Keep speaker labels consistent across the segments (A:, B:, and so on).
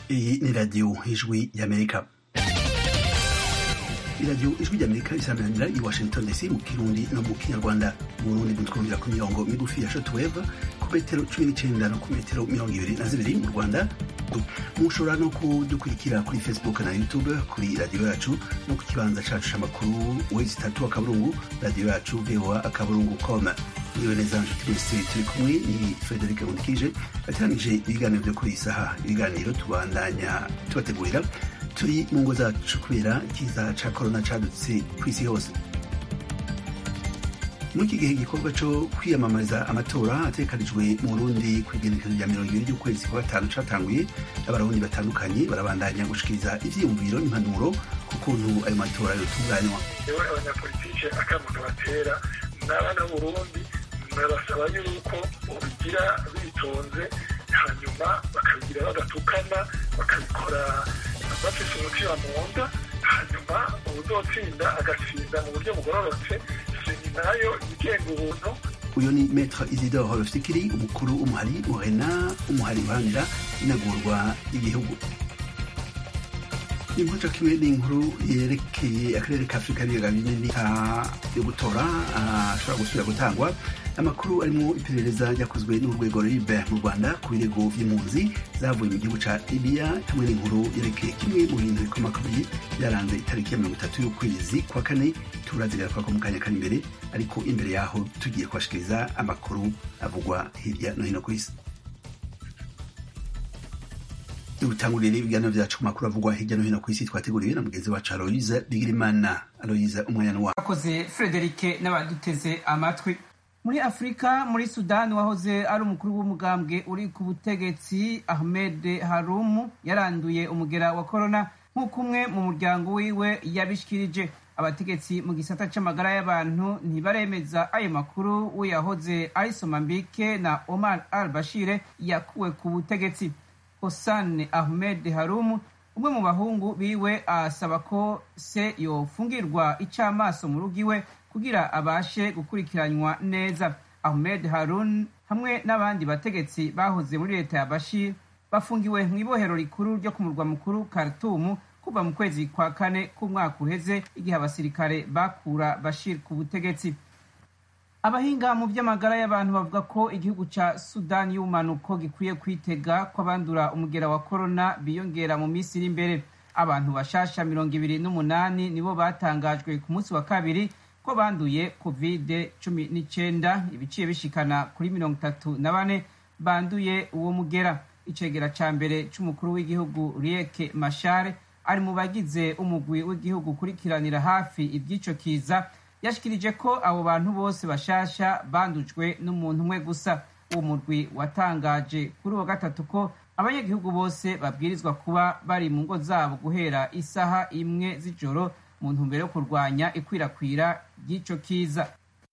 A: Iyi ni radiyo ijwi y'amerika iradiyo ijwi ry'amerika isaranira i washington dc mu kirundi no mu kinyarwanda mu burundi mutwumvira ku mirongo migufi ya shotweve ku metero cumi n'icenda no ku metero mirongo ibiri na zibiri mu rwanda mushobora no kudukurikira kuri facebook na youtube kuri radiyo yacu no ku kibanza cacu c'amakuru wezi itatu akaburungu radiyo yacu voa akaburungu com niwe neza nshuti mwese turi kumwe ni frederic nkundikije ateranije ibiganiro vyo kuri iyi saha ibiganiro tubandanya tubategurira turi mu ngo zacu kubera ikiza ca korona cadutse kw'isi hose muri iki gihe igikorwa co kwiyamamariza amatora ategekanijwe mu burundi kw'igenekezo rya mirongo ibiri ry'ukwezi kwa gatanu catanguye abarundi batandukanye barabandanya gushikiriza ivyiyumviro n'impanuro ku kuntu ayo matora yotunganywa
B: yewe abanyapolitike akamuntu batera n'abana b'uburundi nabasaba yuko ubigira bitonze hanyuma bakabigira badatukana bakabikora bafise umutima mu nda hanyuma ubuzotsinda agatsinda mu buryo bugororotse seni nayo igenga ubuntu
A: uyu ni metre isidore rufikiri umukuru w'umuhari urena umuhari uharanira inagurwa y'igihugu inkuru kimwe n'inkuru yerekeye akarere ka afurika n'ibiyaga binini yo gutora ashobora gusubira gutangwa amakuru arimo iperereza ryakozwe n'urwego ribe mu rwanda ku birego vy'impunzi zavuye mu gihugu ca libiya hamwe n'inkuru yerekeye kimwe mu bintu bikomakomeye byaranze itariki ya mirongo itatu y'ukwezi kwa kane turazigaruka ko mu kanya kari imbere ariko imbere yaho tugiye kubashikiriza amakuru avugwa hirya no hino ku isi dutangurira ibiganiro vyacu ku makuru avugwa hirya no hino ku isi twateguriwe na mugenzi wacu aloyiza bigirimana aloyiza umwanya wa
C: akoze frederike n'abaduteze amatwi muri afurika muri sudani wahoze ari umukuru w'umugambwe uri ku butegetsi ahmed harumu yaranduye umugera wa korona nk'uko umwe mu muryango wiwe yabishikirije abategetsi mu gisata c'amagara y'abantu ntibaremeza ayo makuru w'uyahoze ari somambike na omar al bashire yakuwe ku butegetsi Hosane Ahmed Harum umwe mu bahungu biwe asaba ko se yofungirwa icamaso mu rugo iwe kugira abashe gukurikiranywa neza Ahmed Harun hamwe n'abandi bategetsi bahoze muri leta ya Bashir bafungiwe mu ibohero rikuru ryo ku murwa mukuru Khartoum kuva mu kwezi kwa kane k'umwaka uheze igihe abasirikare bakura Bashir ku butegetsi abahinga mu by'amagara y'abantu bavuga ko igihugu ca sudani y'ubumanuko gikwiye kwitega ko abandura umugera wa korona biyongera mu minsi iri imbere abantu bashasha mirongo ibiri n'umunani nibo batangajwe ku munsi wa kabiri ko banduye kovide cumi n'icenda ibiciye bishikana kuri mirongo itatu na bane banduye uwo mugera icegera ca mbere c'umukuru w'igihugu rieke mashare ari mu bagize umugwi w'igihugu ukurikiranira hafi ivy'ico kiza yashikirije ko abo bantu bose bashasha bandujwe n'umuntu umwe gusa uwo murwi watangaje kuri uwo gatatu ko abanyagihugu bose babwirizwa kuba bari mu ngo zabo guhera isaha imwe z'ijoro mu ntumbero yo kurwanya ikwirakwira ry'ico kiza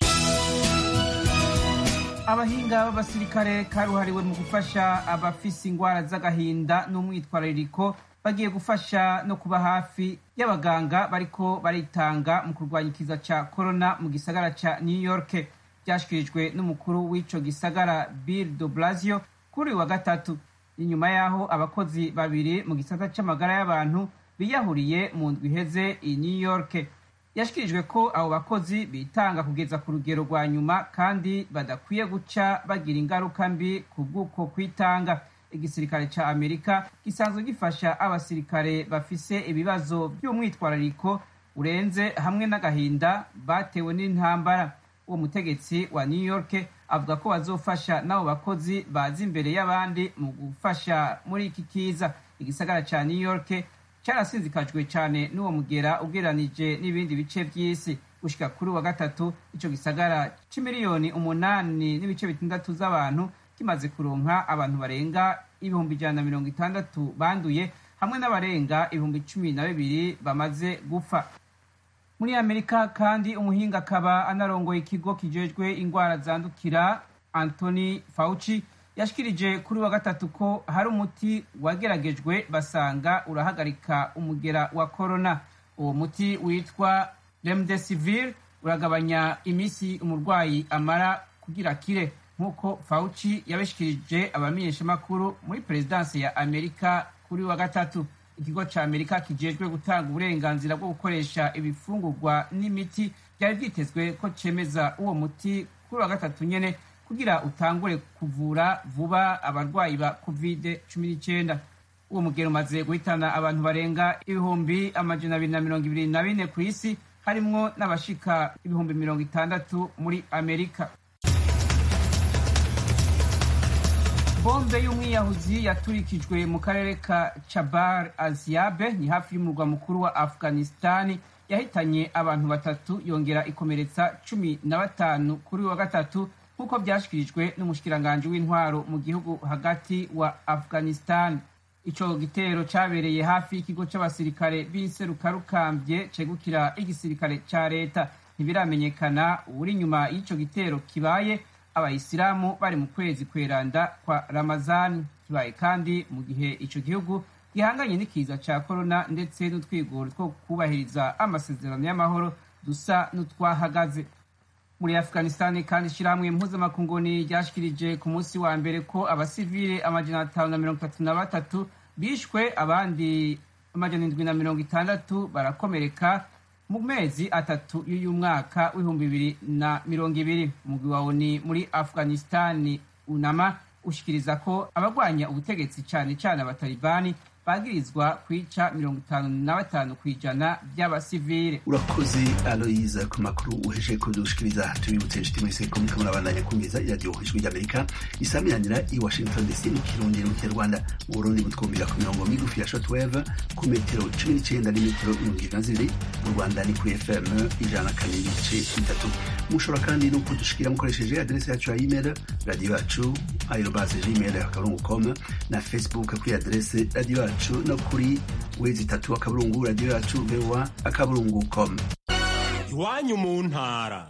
C: abahinga b'abasirikare karuhariwe mu gufasha abafise ingwara z'agahinda n'umwitwarariko bagiye gufasha no kuba hafi y'abaganga bariko baritanga mu kurwanya ikiza ca corona mu gisagara ca new york vyashikirijwe n'umukuru w'ico gisagara bill de blasio kuri wa gatatu inyuma y'aho abakozi babiri mu gisata c'amagara y'abantu biyahuriye mu ndwi iheze i new york yashikirijwe ko abo bakozi bitanga kugeza ku rugero rwa nyuma kandi badakwiye guca bagira ingaruka mbi ku bw'uko kwitanga igisirikare ca amerika gisanzwe gifasha abasirikare bafise ibibazo vy'umwitwarariko urenze hamwe n'agahinda batewe n'intambara uwo mutegetsi wa new york avuga ko bazofasha n'abo bakozi baza imbere y'abandi mu gufasha muri iki kiza igisagara ca new york carasinzikajwe cane n'uwo mugera ugereranije n'ibindi bice vy'isi gushika kuri wa gatatu ico gisagara c'imiliyoni umunani n'ibice bitandatu z'abantu kimaze kuronka abantu barenga ibihumbi ijana na mirongo itandatu banduye hamwe n'abarenga ibihumbi cumi na bibiri bamaze gupfa muri amerika kandi umuhinga akaba anarongoye ikigo kijejwe ingwara zandukira anthony fauci yashikirije kuri wa gatatu ko hari umuti wageragejwe basanga urahagarika umugera wa corona uwo muti witwa remdesivir uragabanya imisi umurwayi amara kugira akire nk'uko fauci yabishikirije abamenyeshamakuru muri perezidansi ya amerika kuri wa gatatu ikigo ca amerika kijejwe gutanga uburenganzira bwo gukoresha ibifungurwa n'imiti byari vyitezwe ko cemeza uwo muti kuri wa gatatu nyene kugira utangure kuvura vuba abarwayi ba covid cumi n'icyenda uwo mugero umaze guhitana abantu barenga ibihumbi amajana abiri na mirongo ibiri na bine ku isi harimwo n'abashika ibihumbi mirongo itandatu muri amerika bombe y'umwiyahuzi yaturikijwe mu karere ka chabar aziabe ni hafi y'umurwa mukuru wa afghanistani yahitanye abantu batatu yongera ikomeretsa cumi na batanu kuri wa gatatu nk'uko byashyikirijwe n'umushikiranganji w'intwaro mu gihugu hagati wa afghanistan ico gitero cabereye hafi y'ikigo c'abasirikare b'inserukarukambye cegukira igisirikare ca leta ntibiramenyekana uri inyuma y'ico gitero kibaye abayisilamu bari mu kwezi kweranda kwa ramazani kibaye kandi mu gihe ico gihugu gihanganye n'ikiza ca korona ndetse n'utwigoro two kubahiriza amasezerano y'amahoro dusa n'utwahagaze muri afghanistan kandi ishirahamwe mpuzamakunguni ryashikirije ku munsi wa mbere ko abasivile amajana atanu na mirongo itatu na batatu bishwe abandi amajana indwi na mirongo itandatu barakomereka mu mezi atatu y'uyu mwaka w'ibihumbi bibiri na mirongo ibiri umugwi wa oni muri afghanistan unama ushikiriza ko abagwanya ubutegetsi cane cane abatalibani bagirizwa kwica mirongo itanu na batanu ku ijana by'abasivile
A: urakoze aloyiza ku makuru uheje kudushikiriza tubibutse inshuti mwese ko muriko murabandanya kumviriza iradiyo ijwi ry'amerika isamiranyira i washington dc mu kirundi no mu kinyarwanda mu burundi mutwumvira ku mirongo migufi ya shortwave ku metero cumi n'icenda n'imetero mirongo ibiri na zibiri mu rwanda ni kuri fm ijana na kane n'ibice bitatu mushobora kandi no kudushikira mukoresheje aderesi yacu ya email radiyo yacu aerobase gmail akaburungu com na facebook kuri aderesi radiyo yacu yacu no kuri wezi itatu akaburungu radiyo yacu voa akaburungu com
D: iwanyu mu ntara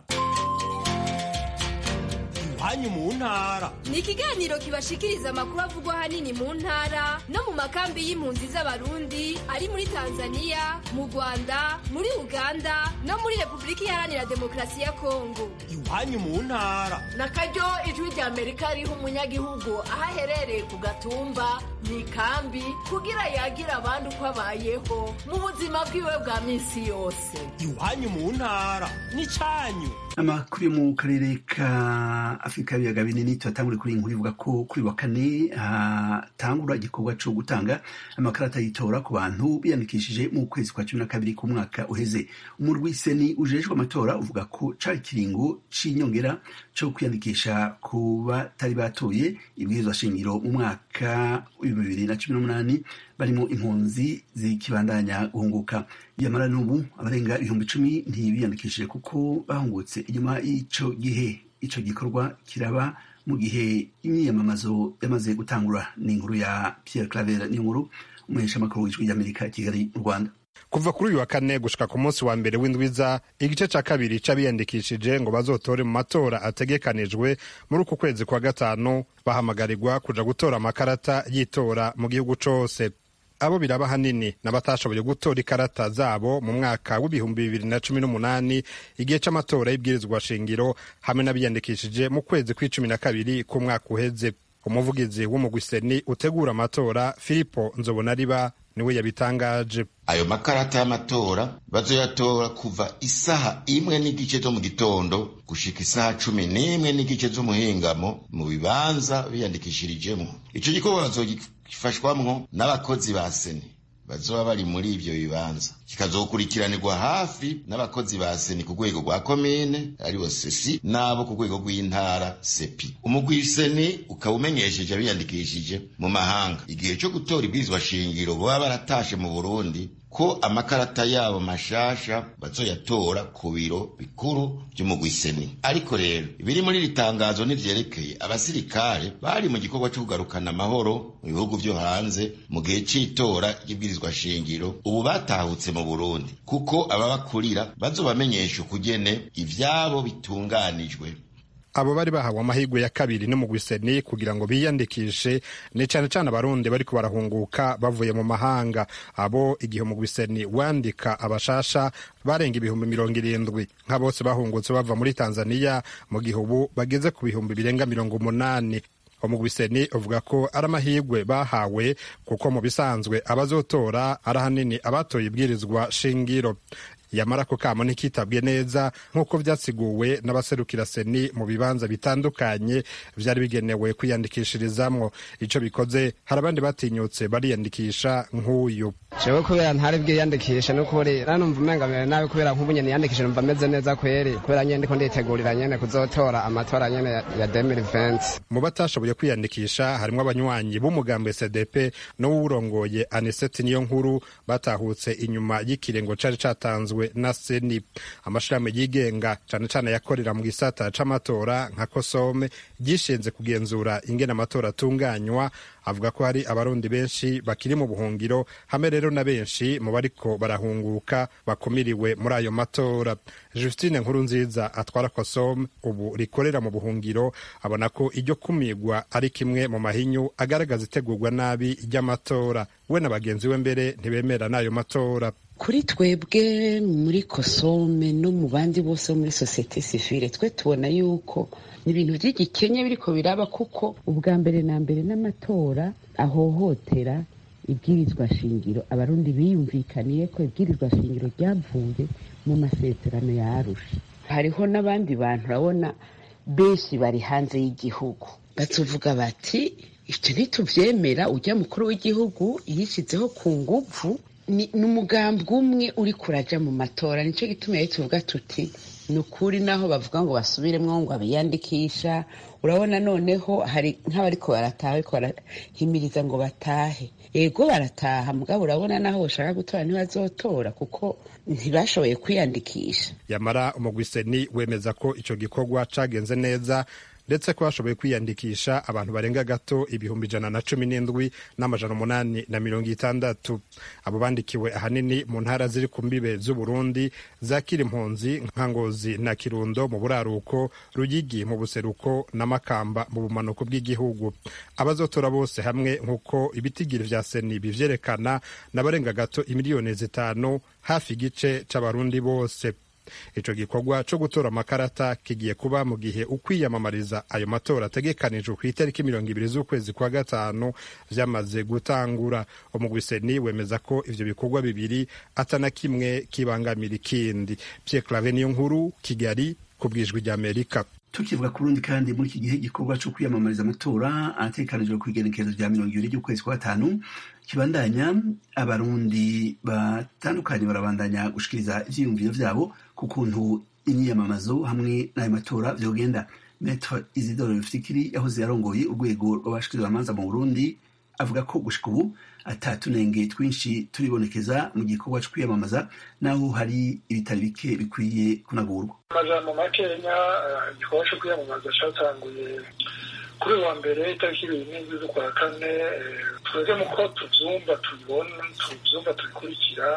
D: iwanyu mu ntara
E: ni ikiganiro kibashikiriza amakuru avugwa ahanini mu ntara no mu makambi y'impunzi z'abarundi ari muri tanzania mu rwanda muri uganda no muri repubulika iharanira demokarasi ya kongo
D: iwanyu mu ntara
F: na karyo ijwi rya amerika riha umunyagihugu aho aherereye ku gatumba mu ikambi kugira yagira abandi uko abayeho mu buzima bwiwe bwa minsi yose
D: iwanyu mu ntara n'icyanyu
A: amakuru yo mu karere ka afurika y'ibiyaga binini turatangure kuri iyi nkuru ivuga ko kuri wa kane hatangura igikorwa cyo gutanga amakarata y'itora ku bantu biyandikishije mu kwezi kwa cumi na kabiri k'umwaka uheze umurwi seni ujejwe amatora uvuga ko cari ikiringo c'inyongera cyo kwiyandikisha ku batari batoye ibwirizwa shingiro mu mwaka w'ibihumbi bibiri na cumi n'umunani barimo impunzi zikibandanya guhunguka yamara n'ubu abarenga ibihumbi icumi ntibiyandikishije kuko bahungutse inyuma y'ico gihe ico gikorwa kiraba mu gihe imyiyamamazo yamaze gutangura ni inkuru ya Pierre Claver ni inkuru umuheshamakuru w'ijwi ry'Amerika Kigali mu Rwanda
G: kuva kuri uyu wa kane gushika ku munsi wa mbere w'indwiza igice ca kabiri c'abiyandikishije ngo bazotore mu matora ategekanijwe muri uku kwezi kwa gatanu bahamagarirwa kuja gutora amakarata y'itora mu gihugu cose abo biraba hanini n'abatashoboye gutora ikarata zabo mu mwaka w'ibihumbi bibiri na cumi n'umunani igihe c'amatora y'ibwirizwa shingiro hamwe n'abiyandikishije mu kwezi kw'icumi na kabiri k'umwaka uheze umuvugizi w'umugwiseni utegura amatora filipo nzobonariba niwe yabitangaje
H: ayo makarata y'amatora bazoyatora kuva isaha imwe n'igice zo mu gitondo gushika isaha cumi n'imwe n'igice z'umuhingamo mu bibanza biyandikishirijemo ico gikorwa bazogifashwamwo n'abakozi ba seni bazoba bari muri ivyo bibanza kikazokurikiranirwa hafi n'abakozi ba seni ku rwego rwa komine aribo sesi n'abo ku rwego rw'intara sepi umugwi seni ukaba umenyesheje abiyandikishije mu mahanga igihe co gutora ibwirizwa shingiro baba baratashe mu burundi ko amakarata yabo mashasha bazoyatora ku biro bikuru vy'umugwi seni ariko rero ibiri muri iri tangazo ntivyerekeye abasirikare bari mu gikorwa co kugarukana amahoro mu bihugu vyo hanze mu gihe c'itora ry'ibwirizwa shingiro ubu batahutse mu burundi kuko ababakurira bazobamenyesha ukugene ivyabo bitunganijwe
G: abo bari bahawe amahirwe ya kabiri n'umugwiseni kugira ngo biyandikishe ni cane cane abarundi bariko barahunguka bavuye mu mahanga abo igihe umugwiseni wandika abashasha barenga ibihumbi mirongo irindwi nka bose bahungutse bava muri tanzaniya mu gihe ubu bageze ku bihumbi birenga mirongo umunani umugwiseni uvuga ko ari amahirwe bahawe kuko mu bisanzwe abazotora ari ahanini abatoye ibwirizwa shingiro yamara ako kamo ntikitabwe neza nk'uko vyasiguwe n'abaserukira seni mu bibanza bitandukanye vyari bigenewe kwiyandikishirizamwo ico bikoze hari abandi batinyutse bariyandikisha nk'uyu
I: jewe kubera ntari bwiyandikishe n'ukuri nanumva umenga mbere nabi kubera nk'ubu nyene niyandikishe numva meze neza kweri kubera nyene ndiko nditegurira nyene kuzotora amatora nyene ya 2020
G: mu batashoboye kwiyandikisha harimwo abanywanyi b'umugambi cdp n'uwurongoye aniseti niyo nkuru batahutse inyuma y'ikirengo cari catanzwe na seni amashirahamwe yigenga cane cane yakorera mu gisata c'amatora nka kosome gishinze kugenzura ingene amatora atunganywa avuga ko hari abarundi benshi bakiri mu buhungiro hamwe rero na benshi mu bariko barahunguka bakumiriwe muri ayo matora justine nkuru nziza atwara kosome ubu rikorera mu buhungiro abona ko iryo kumigwa ari kimwe mu mahinyu agaragaza itegurwa nabi ry'amatora we na bagenzi we mbere ntibemera n'ayo matora
J: kuri twebwe muri kosome no mu bandi bose bo muri sosiyete sivile twe tubona yuko ni ibintu by'igikenya biriko biraba kuko ubwa mbere na mbere n'amatora ahohotera ibwirizwa shingiro abarundi biyumvikaniye ko ibwirizwa shingiro ryavuye mu masezerano ya arusha hariho n'abandi bantu urabona benshi bari hanze y'igihugu batuvuga bati ivyo ntituvyemera ujya mukuru w'igihugu yishyizeho ku nguvu ni umugambwe umwe uri kuraja mu matora nicyo gituma rero tuvuga tuti ni ukuri naho bavuga ngo basubiremwo ngo abiyandikisha urabona noneho hari nk'abariko barataha bariko barahimiriza ngo batahe ego barataha mugabo urabona naho bashaka gutora ntibazotora kuko ntibashoboye kwiyandikisha
G: yamara umugwiseni wemeza ko ico gikorwa cagenze neza ndetse ko bashoboye kwiyandikisha abantu barenga gato ibihumbi ijana na cumi n'indwi n'amajana umunani na mirongo itandatu abo bandikiwe ahanini mu ntara ziri ku mbibe z'uburundi zakira impunzi nka ngozi na kirundo mu buraruko ruyigi mu buseruko na makamba mu bumanuko bw'igihugu abazotora bose hamwe nk'uko ibitigiri vya seni bivyerekana n'abarenga gato imiliyoni zitanu hafi igice c'abarundi bose ico gikorwa co gutora amakarata kigiye kuba mu gihe ukwiyamamariza ayo matora ategekanijwe ku itariki mirongo ibiri z'ukwezi kwa gatanu vyamaze gutangura umugwiseni wemeza ko ivyo bikorwa bibiri atana kimwe kibangamira ikindi Pierre Claver niyo nkuru Kigali ku bwijwi ry'Amerika
A: tukivuga ku rundi kandi muri iki gihe igikorwa cyo kwiyamamariza amatora ategekanijwe ku igenekerezo rya mirongo ibiri ry'ukwezi kwa gatanu kibandanya abarundi batandukanye barabandanya gushikiriza ivyiyumviro vyabo ku kuntu imyiyamamazo hamwe n'ayo matora vyogenda metre isidore rufikiri yahoze yarongoye urwego rw'abashikirizamanza mu burundi avuga ko gushika ubu atatunenge twinshi turibonekeza mu gikorwa cyo kwiyamamaza naho hari ibitari bike bikwiye kunagurwa
B: amajambo makenya igikorwa cyo kwiyamamaza catanguye kuri wa mbere itariki ibiri n'indwi z'ukwa kane twebwe muko tuvyumva tubibona tuvyumva tubikurikira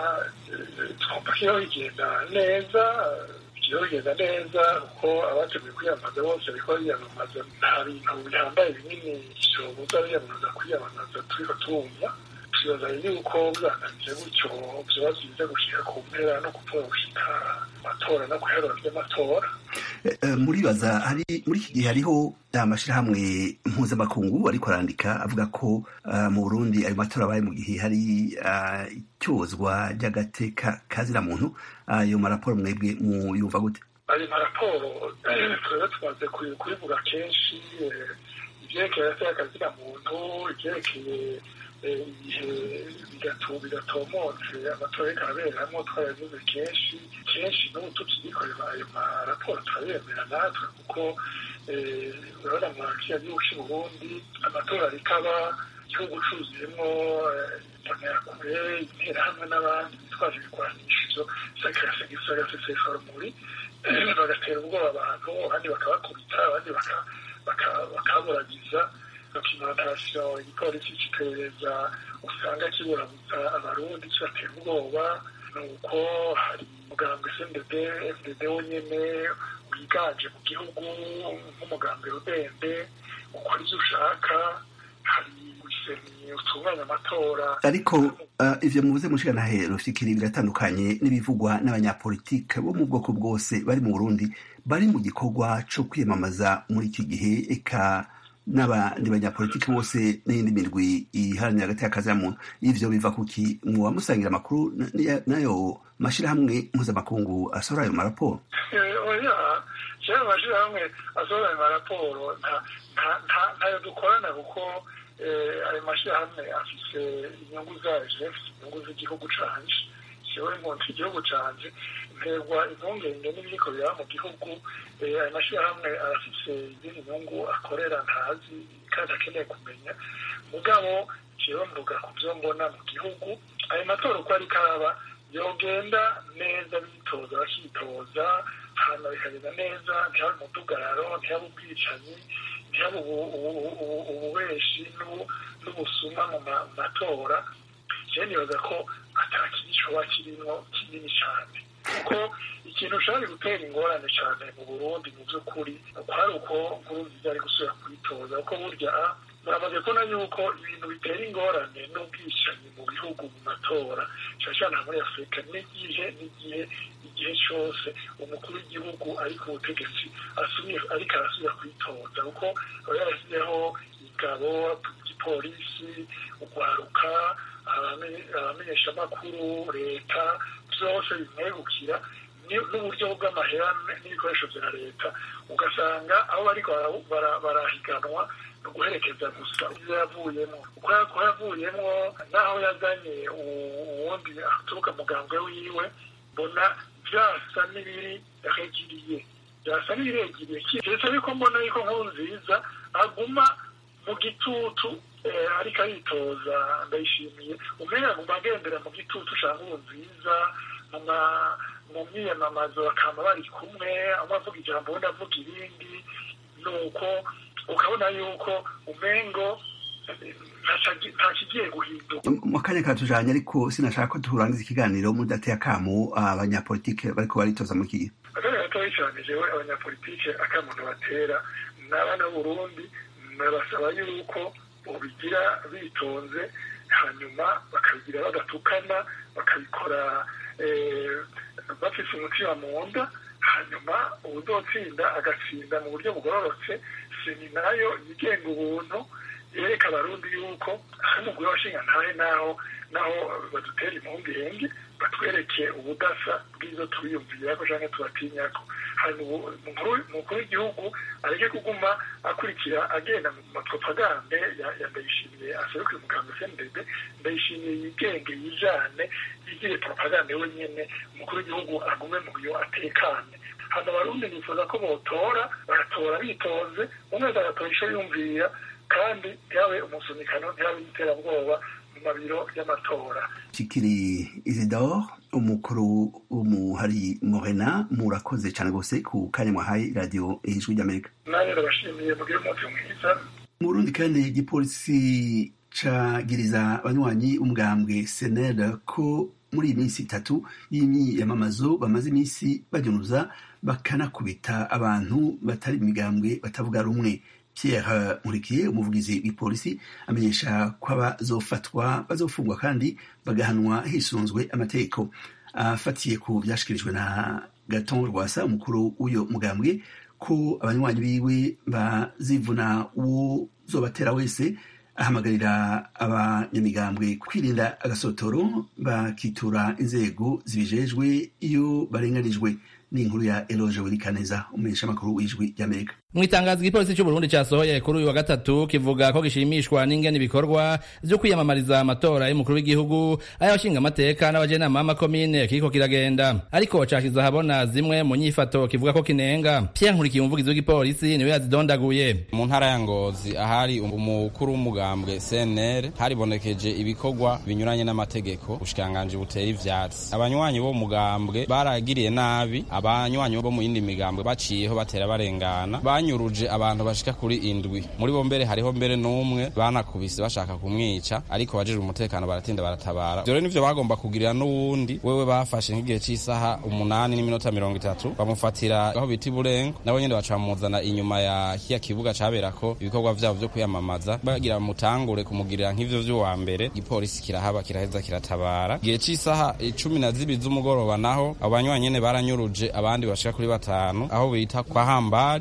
B: twumva ko iyo bigenda neza iyo bigenda neza kuko abateguye kwiyamamaza bose bariko biyamamaza nta bintu bihambaye binini vyobuza biyamamaza kwiyamamaza turiko turumva twibaza yuko bwananije gutyo vyoba vyiza gushika ku mpera no kupfura gushika amatora no kuherura vy'amatora
A: muribaza hari muri iki gihe hariho amashirahamwe mpuzamakungu ariko arandika avuga ko mu burundi ayo matora abaye mu gihe hari icyozwa ry'agateka kazira muntu ayo maraporo mwebwe muyumva gute
B: ayo maraporo twebwe tumaze kubivuga kenshi ivyerekeye agateka kazira muntu ivyerekeye ibihe bigatomotse amatora ariko arabereramwo twarabivuze kenshi kenshi n'ubu tukiyikorera ayo maraporo turabemera natwe kuko urabona mu kiriya gihugu c'u burundi amatora ariko aba igihugu cuzuyemwo imbonerakure interahamwe n'abandi bitwaje ibigwanisho sagasesesha rumuri bagatera ubwoba abantu abandi bakabakubita abandi bakaburagiza dokimentasiyo igipolisi c'iperereza usanga kiburabuza abarundi kibatera ubwoba nuko hari umugambwe sndb fdd wonyene wiganje mu gihugu nk'umugambwe rudende ukora ivyo ushaka hari guseni utunganya amatora
A: ariko uh, ivyo muvuze mushikanahe rufikiri biratandukanye n'ibivugwa n'abanyapolitike bo mu bwoko bwose bari mu burundi bari mu gikorwa co kwiyamamaza muri iki gihe eka n'abandi banyapolitiki bose n'iyindi mirwi iharanira hagati y'akazi ya muntu ivyo biva kuki mwoba musangira amakuru n'ayo mashirahamwe mpuzamakungu asohora ayo maraporo
B: oya jewe amashirahamwe asohora ayo maraporo ntayo dukorana kuko ayo mashirahamwe afise inyungu zayo afise inyungu z'igihugu canje jewe nkunda igihugu canje nterwa impungenge n'ibiriko biraba mu gihugu ayo mashirahamwe arafise izindi nyungu akorera ntazi kandi akeneye kumenya mugabo jewe mvuga ku vyo mbona mu gihugu ayo matora uko ariko araba yogenda neza bitoza bakitoza hanyuma bikagenda neza ntihabe umudugararo ntihabe ubwicanyi ntihabe ububeshi n'ubusuma mu matora jewe nibaza ko atakintu coba kirimwo kinini cane kuko ikintu ushobora gutera ingorane cane mu burundi mu vy'ukuri kwari uko nkurunziza ari gusubira kwitoza kuko burya muramaze kubona yuko ibintu bitera ingorane n'ubwicanyi mu bihugu mu matora cane cane muri afurika n'igihe n'igihe igihe cose umukuru w'igihugu ari ku butegetsi ariko arasubira kwitoza kuko aba yarasizeho ingabo igipolisi ugwaruka abamenyeshamakuru leta vyose bimwegukira n'uburyo bw'amahera n'ibikoresho vya leta ugasanga aho bariko barahiganwa no guherekeza gusa ivyo yavuyemo uko yavuyemwo n'aho yazanye uwundi aturuka mugambwe wiwe mbona vyasa n'ibiri regiriye vyasa n'ibiregiriye keretse yuko mbona yuko nkuru nziza aguma mu gitutu ariko aritoza ndayishimiye umenga aguma agendera mu gitutu ca nkuru nziza mu myiyamamazo bakama bari kumwe amwe avuga ijambo ubundi avuga irindi nuko ukabona yuko umengo nta kigiye guhinduka
A: mu kanya katujanye ariko sinashaka ko turangiza ikiganiro mudateye akamu abanyapolitike bariko baritoza mu kihe
B: akanya gatoyi cane jewe abanyapolitike akamuntu batera n'abana b'uburundi nabasaba yuko bobigira bitonze hanyuma bakabigira badatukana bakabikora bafise umutima mu nda hanyuma uwuzotsinda agatsinda mu buryo bugororotse seni nayo yigenga ubuntu yereka abarundi yuko ari umugwi w'abashinga ntahe naho naho badutera impungenge batwereke ubudasa bw'izo tubiyumvirako canke tubatinyako hanyuma umukuru w'igihugu areke kuguma akurikira agenda mu mapropagande ya ndayishimiye aserukiye umuganga cndb ndayishimiye yigenge yijane yigire propagande wenyene umukuru w'igihugu agume mu yo atekane hano abarundi nifuza ko botora bagatora bitonze umwe wese agatora ico yumvira kandi ntihabe umusunikano ntihabe n'iterabwoba mu mabiro y'amatora
A: kikiri isidore umukuru w'umuhari morena murakoze cyane rwose ku kanya mwahaye radiyo ijwi ry'amerika
B: nanjye ndabashimiye mugire umunsi mwiza
A: mu burundi kandi igipolisi cagiriza abanywanyi umugambwe senere ko muri iyi minsi itatu y'imyiyamamazo bamaze iminsi bagenuza bakanakubita abantu batari imigambwe batavuga rumwe Pierre Nkurikiye umuvugizi w'ipolisi amenyesha ko abazofatwa bazofungwa kandi bagahanwa hisunzwe amategeko afatiye ku byashikirijwe na Gaton Rwasa umukuru w'uyo mugambwe ko abanywanyi biwe bazivuna uwo zobatera wese ahamagarira abanyamigambwe kwirinda agasotoro bakitura inzego zibijejwe iyo barenganijwe ni inkuru ya Eloge Wirikaneza umumenyesha makuru w'ijwi ry'Amerika
K: mu itangazo igipolisi cy'uburundi cyasohoye kuri uyu wa gatatu kivuga ko gishimishwa n'ingene ibikorwa vyo kwiyamamariza amatora y'umukuru w'igihugu ay'abashinga amateka n'abajenama b'amakomine kiriko kiragenda ariko cashize ahabona zimwe mu nyifato kivuga ko kinenga Pierre Nkurikiye umuvugizi w'igipolisi niwe yazidondaguye
L: mu ntara ya Ngozi ahari umukuru w'umugambwe CNL haribonekeje ibikorwa binyuranye n'amategeko ubushikanganje butera ivyatsi abanywanyi bo mugambwe baragiriye nabi abanywanyi bo mu yindi migambwe baciyeho batera barengana banyuruje abantu bashika kuri indwi muri bo mbere hariho mbere n'umwe banakubise bashaka kumwica ariko bajejwe umutekano baratinda baratabara ivyo rero nivyo bagomba kugirira n'uwundi wewe bafashe nk'igihe c'isaha umunani n'iminota mirongo itatu bamufatira aho bita iburengo nabo nyene baca bamuzana inyuma ya kiya kibuga caberako ibikorwa vyabo vyo kwiyamamaza bagira bamutangure kumugirira nk'ivyo vy'uwa mbere igipolisi kirahaba kiraheza kiratabara igihe c'isaha icumi na zibiri z'umugoroba naho abo banywanyi nyene baranyuruje abandi bashika kuri batanu aho bita kwa hambari abajejwe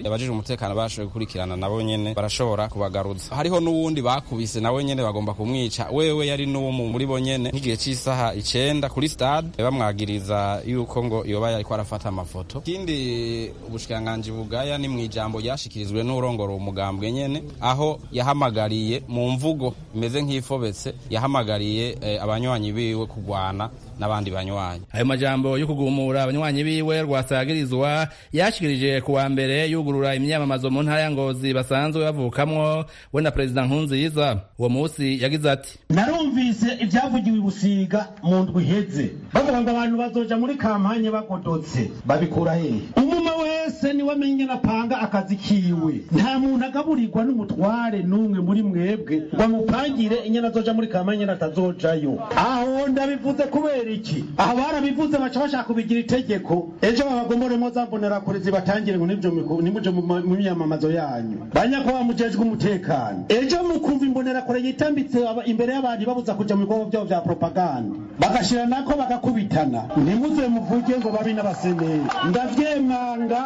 L: umutekano bashoboye gukurikirana nabo nyene barashobora kubagaruza hariho n'uwundi bakubise nawe nyene bagomba kumwica wewe yari n'uwo muri bo nyene nk'igihe cy'isaha icenda kuri stade bamwagiriza yuko ngo yoba yariko arafata amafoto ikindi ubushikiranganji bugaya ni mw'ijambo ryashikirijwe n'urongora umugambwe nyene aho yahamagariye mu mvugo imeze nk'ifobetse yahamagariye eh, abanywanyi biwe kugwana n'abandi banywanyi
K: ayo majambo yo kugumura abanywanyi biwe rwasagirizwa yashikirije ku wa mbere yugurura imyamamazo mu ntara ya ngozi basanzwe bavukamwo we na perezida nkunziza uwo munsi yagize ati
M: narumvise ibyavugiwe i busiga mu ndwi iheze bavuga ngo abantu bazoja muri kampanye bagodotse babikura hehe umuma wese niwe amenye napanga akazi kiwe nta muntu agaburirwa n'umutware n'umwe muri mwebwe ngo amupangire inyana azoja muri kampanye natazojayo aho ndabivuze kubera iki aha barabivuze baca bashaka kubigira itegeko ejo babagomoremo za mbonerakure zibatangire ngo nimuje mu myamamazo yanyu banyakuba mujejwe umutekano ejo mukumva imbonerakure yitambitse imbere y'abantu babuza kuja mu bikorwa byabo vya propaganda bagashira nako bagakubitana ntimuze muvuge ngo babi n'abaseneri ndavyemanga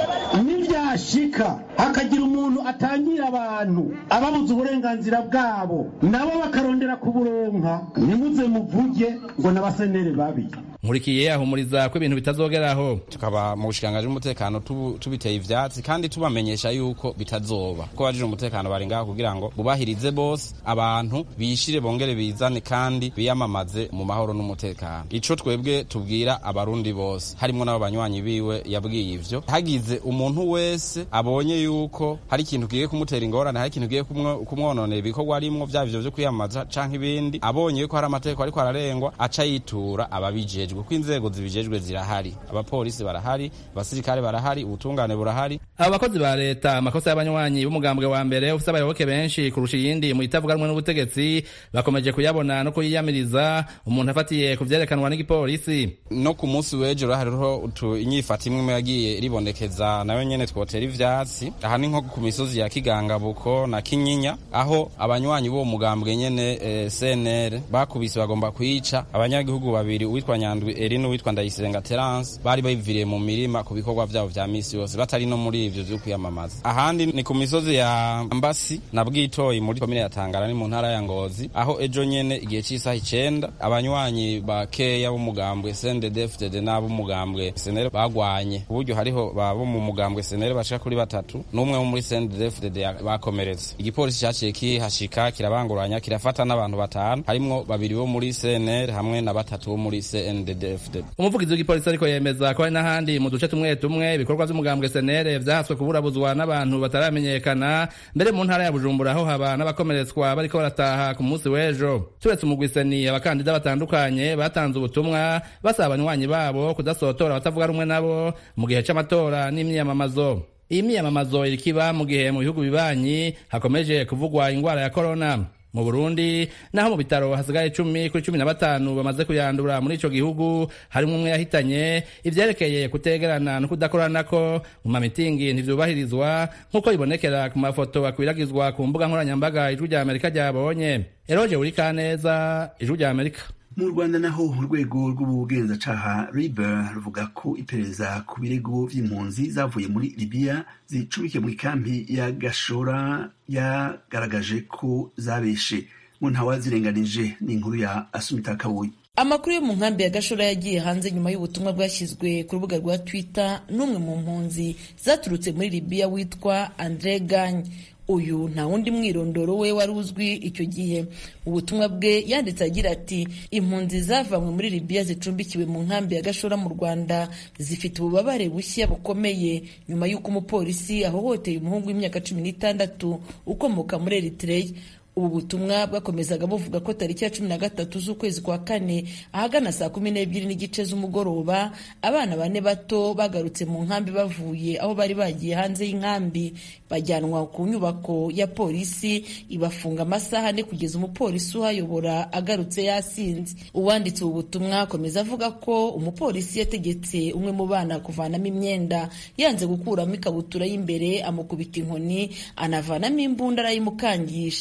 M: nivyashika hakagira umuntu atangira abantu ababuza uburenganzira bwabo nabo bakarondera kuburonka ntimuze muvuge ngo n'abaseneri babi
K: nkurikiye ahumuriza ko ibintu bitazogeraho
L: tukaba mu bushikiranganji bw'umutekano tubiteye ivyatsi kandi tubamenyesha yuko bitazoba ko bajije umutekano bari ngaho kugira ngo bubahirize bose abantu bishire bongere bizane kandi biyamamaze mu mahoro n'umutekano ico twebwe tubwira abarundi bose harimo n'abo banywanyi biwe yabwiye ivyo hagize umuntu wese abonye yuko hari ikintu kigiye kumutera ingorane hari ikintu kigiye kumwononera ibikorwa arimwo vyaba ivyo vyo kwiyamamaza canke ibindi abonye yuko hari amategeko ariko ararengwa aca yitura ababijejwe kuko inzego zibijejwe zirahari abapolisi barahari abasirikare barahari ubutungane burahari
K: abo bakozi ba leta amakosa y'abanywanyi b'umugambwe wa mbere ufise abayoboke benshi kurusha iyindi mu itavuga rumwe n'ubutegetsi bakomeje kuyabona no kuyiyamiriza umuntu afatiye ku vyerekanwa n'igipolisi
L: no ku munsi w'ejo hariho inyifata imwe yagiye ribonekeza nayo nyene twotera ivyatsi aha ni nko ku misozi ya kigangabuko na kinyinya aho abanywanyi b'uwo mugambwe nyene eh, cnr bakubise bagomba kwica abanyagihugu babiri uwitwa nyandwi eri n'uwitwa ndayisenga terence bari biviriye mu mirima ku bikorwa vyabo vya misi yose batari no muri ivyo vyo kwiyamamaza ahandi ni ku misozi ya mbasi na bwitoyi muri komine ya tangara ni mu ntara ya ngozi aho ejo nyene igihe c'isaha icenda abanywanyi bakeya b'umugambwe cndd n'ab'umugambwe senere bagwanye uburyo hariho babo mu mugambwe senere bashika kuri batatu n'umwe wo muri cndd bakomeretse igipolisi caciye kihashika kirabanguranya kirafata n'abantu batanu harimwo babiri bo muri cnr hamwe na batatu bo muri cndd
K: umuvugizi w'igipolisi ariko yemeza ko hari n'ahandi mu duce tumwe tumwe ibikorwa vy'umugambwe senere vyahaswe kuburabuzwa n'abantu bataramenyekana mbere mu ntara ya bujumbura aho haba n'abakomeretswa bariko barataha ku munsi w'ejo turetse umugwiseni abakandida batandukanye batanze ubutumwa basaba abanywanyi babo kudasotora abatavuga rumwe nabo mu gihe c'amatora n'imyiyamamazo iyi myiyamamazo irikiba mu gihe mu bihugu bibanyi hakomeje kuvugwa ingwara ya korona mu burundi naho mu bitaro hasigaye cumi kuri cumi na batanu bamaze kuyandura muri ico gihugu harimwo umwe yahitanye ivyerekeye kutegerana no kudakoranako mu mamitingi ntivyubahirizwa nk'uko bibonekera ku mafoto akwiragizwa ku mbuga nkoranyambaga ijwi rya amerika ryabonye eroje uri kaneza ijwi rya amerika
A: mu rwanda naho urwego rw'ubugenzacyaha riber ruvuga ko iperereza ku birego vy'impunzi zavuye muri libiya zicubikiye mu ikambi ya gashora yagaragaje ko zabeshe mu ntawa zirenganije n'inkuru ya asumita kabuye
N: amakuru yo mu nkambi ya gashora yagiye hanze nyuma y'ubutumwa bwashyizwe ku rubuga rwa twitter n'umwe mu mpunzi zaturutse muri libiya witwa andre gany uyu nta wundi mwirondoro we wari uzwi icyo gihe mu butumwa bwe yanditse agira ati impunzi zavanywe muri libiya zicumbikiwe mu nkambi ya gashora mu rwanda zifite ububabare bushya bukomeye nyuma y'uko umupolisi ahohoteye umuhungu w'imyaka cumi n'itandatu ukomoka muri eritreya ubu butumwa bwakomezaga buvuga ko tariki ya cumi na gatatu z'ukwezi kwa kane ahagana saa kumi n'ebyiri n'igice z'umugoroba abana bane bato bagarutse mu nkambi bavuye aho bari bagiye hanze y'inkambi bajyanwa ku nyubako ya polisi ibafunga amasaha ane kugeza umupolisi uhayobora agarutse yasinze uwanditse ubu butumwa akomeza avuga ko umupolisi yategetse umwe mu bana kuvanamo imyenda yanze gukuramo ikabutura y'imbere amukubita inkoni anavanamo imbunda arayimukangisha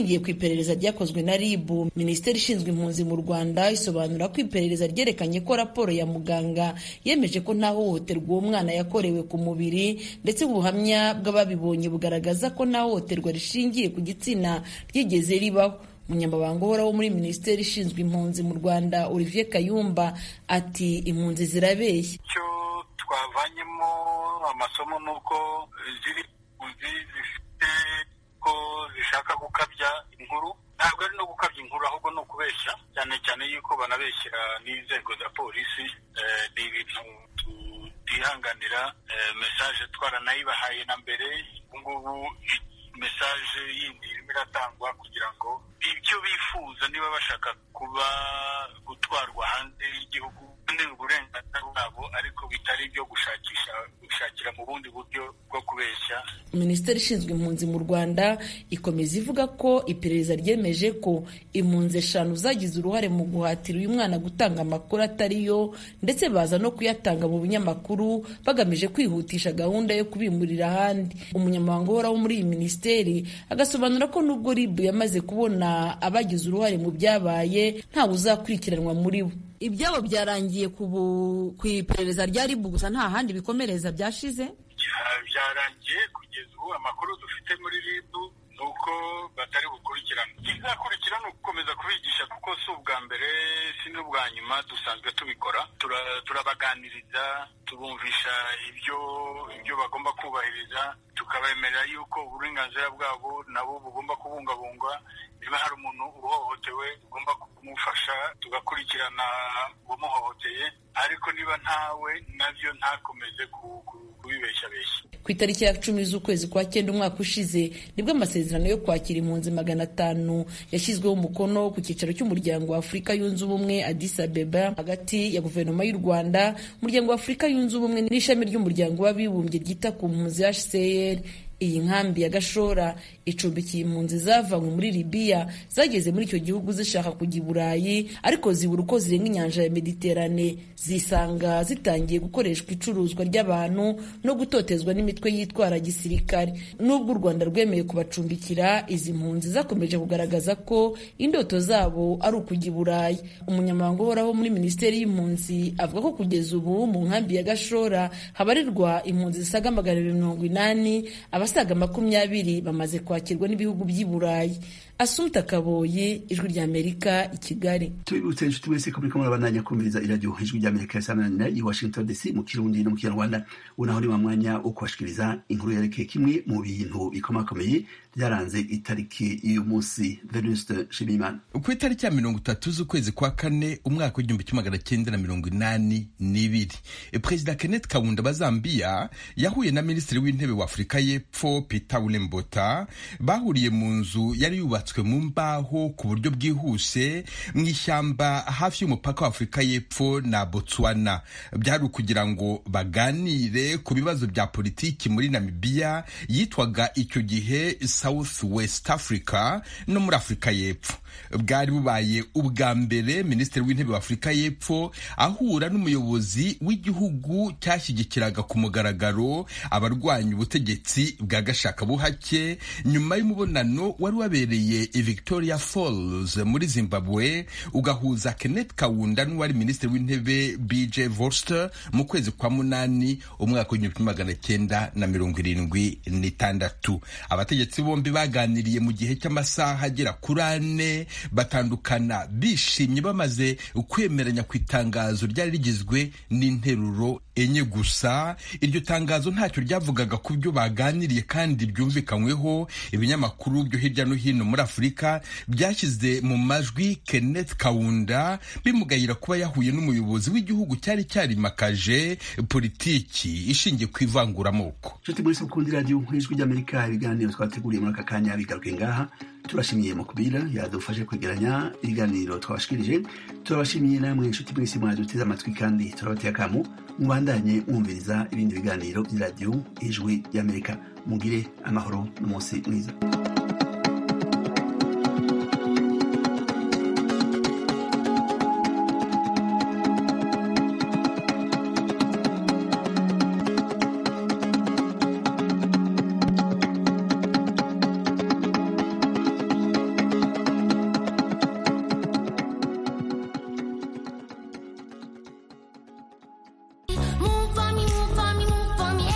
N: ishingiye ku iperereza ryakozwe na rib minisiteri ishinzwe impunzi mu rwanda isobanura ko iperereza ryerekanye ko raporo ya muganga yemeje ko nta hohoterwa uwo mwana yakorewe ku mubiri ndetse ubuhamya bw'ababibonye bugaragaza ko nta hohoterwa rishingiye ku gitsina ryigeze ribaho umunyamabanga uhoraho muri minisiteri ishinzwe impunzi mu rwanda olivier kayumba ati impunzi zirabeshya
O: icyo twavanyemo amasomo ni uko ziri impunzi zifite ko zishaka gukabya inkuru ntabwo ari no gukabya inkuru ahubwo ni ukubeshya cyane cyane yuko banabeshyira n'inzego za polisi ni ibintu tutihanganira mesaje twaranayibahaye na mbere ubungubu mesaje yindi irimo iratangwa kugira ngo ibyo bifuza niba bashaka kuba gutwarwa hanze y'igihugu ni uburenganzira bwabo ariko bitari ibyo gushakisha gushakira mu bundi buryo bwo kubeshya
N: minisiteri ishinzwe impunzi mu rwanda ikomeza ivuga ko iperereza ryemeje ko impunzi eshanu zagize uruhare mu guhatira uyu mwana gutanga amakuru atari yo ndetse baza no kuyatanga mu binyamakuru bagamije kwihutisha gahunda yo kubimurira ahandi umunyamabanga uhoraho muri iyi minisiteri agasobanura ko nubwo rib yamaze kubona abagize uruhare mu byabaye ntawe uzakurikiranwa muri bo
P: ibyabo byarangiye ku iperereza rya ribu gusa nta handi bikomereza byashize
O: byarangiye kugeza ubu amakuru dufite muri ribu ni uko batari bukurikirana ikizakurikira ni ugukomeza kubigisha kuko si ubwa mbere si n'ubwa nyuma dusanzwe tubikora turabaganiriza tubumvisha ibyo ibyo bagomba kubahiriza tukabemerera yuko uburenganzira bwabo nabo bugomba kubungabungwa niba hari umuntu uhohotewe ugomba kumufasha tugakurikirana uwamuhohoteye ariko niba ntawe nabyo ntakomeze kubibeshyabeshya
N: ku itariki ya cumi z'ukwezi kwa cyenda umwaka ushize nibwo amasezerano yo kwakira impunzi magana atanu yashyizweho umukono ku cyicaro cy'umuryango wa afurika yunze ubumwe Addis Abeba hagati ya guverinoma y'u rwanda umuryango wa afurika yunze ubumwe n'ishami ry'umuryango w'abibumbye ryita ku mpunzi hcr iyi nkambi ya gashora icumbikiye impunzi zavanywe muri libiya zageze muri icyo gihugu zishaka kujya i burayi ariko zibura uko zirenga inyanja ya mediterane zisanga zitangiye gukoreshwa icuruzwa ry'abantu no gutotezwa n'imitwe yitwara gisirikare nubwo u rwanda rwemeye kubacumbikira izi mpunzi zakomeje kugaragaza ko indoto zabo ari ukujya i burayi umunyamabanga uhoraho muri minisiteri y'impunzi avuga ko kugeza ubu mu nkambi ya gashora habarirwa impunzi zisaga magana abiri mirongo inani abasaga makumyabiri bamaze kwakirwa n'ibihugu by'i burayi asumta kaboye ijwi ry'amerika i kigali
A: tubibutse inshuti mwese ko muriko murabandanya kumviriza iradiyo ijwi ry'amerika yasananira i washington dc mu kirundi no mu kinyarwanda unaho ni wa mwanya wo kubashikiriza inkuru yerekeye kimwe mu bintu bikomakomeye byaranze itariki y'uyu munsi venuste nshimiyimana
Q: ku itariki ya mirongo itatu z'ukwezi kwa kane umwaka w'igihumbi kimwe magana cyenda na mirongo inani n'ibiri perezida kenneth kaunda wa zambia yahuye na minisitiri w'intebe wa afurika y'epfo peter wilembota bahuriye mu nzu yari yubatswe mu mbaho ku buryo bwihuse mu ishyamba hafi y'umupaka wa afurika y'epfo na botswana byari ukugira ngo baganire ku bibazo bya politiki muri namibiya yitwaga icyo gihe south west africa no muri afurika y'epfo bwari bubaye ubwa mbere minisitiri w'intebe wa afurika y'epfo ahura n'umuyobozi w'igihugu cyashyigikiraga ku mugaragaro abarwanya ubutegetsi bwa gashakabuhake nyuma y'umubonano wari wabereye i victoria falls muri zimbabwe ugahuza kenneth kawunda n'uwari minisitiri w'intebe bj vorster mu kwezi kwa munani umwaka w'igihumbi magana cyenda na mirongo irindwi n'itandatu abategetsi bombi baganiriye mu gihe cy'amasaha agera kuri ane batandukana bishimye bamaze kwemeranya ku itangazo ryari rigizwe n'interuro enye gusa iryo tangazo ntacyo ryavugaga ku byo baganiriye kandi byumvikanyweho ibinyamakuru byo hirya no hino muri afurika byashyize mu majwi kenneth kawunda bimugayira kuba yahuye n'umuyobozi w'igihugu cyari cyarimakaje politiki ishingiye ku ivanguramoko
A: nshuti muri sekundi radiyo nk'ijwi ry'amerika ibiganiro twateguriye muri aka kanya bigaruke ngaha turashimiye mukubira yadufashe kwegeranya ibiganiro twabashikirije turabashimiye namwe inshuti mwese mwaduteze amatwi kandi turabateye akamu mubandanye mwumviriza ibindi biganiro by'iradiyo ijwi ry'amerika mugire amahoro n'umunsi mwiza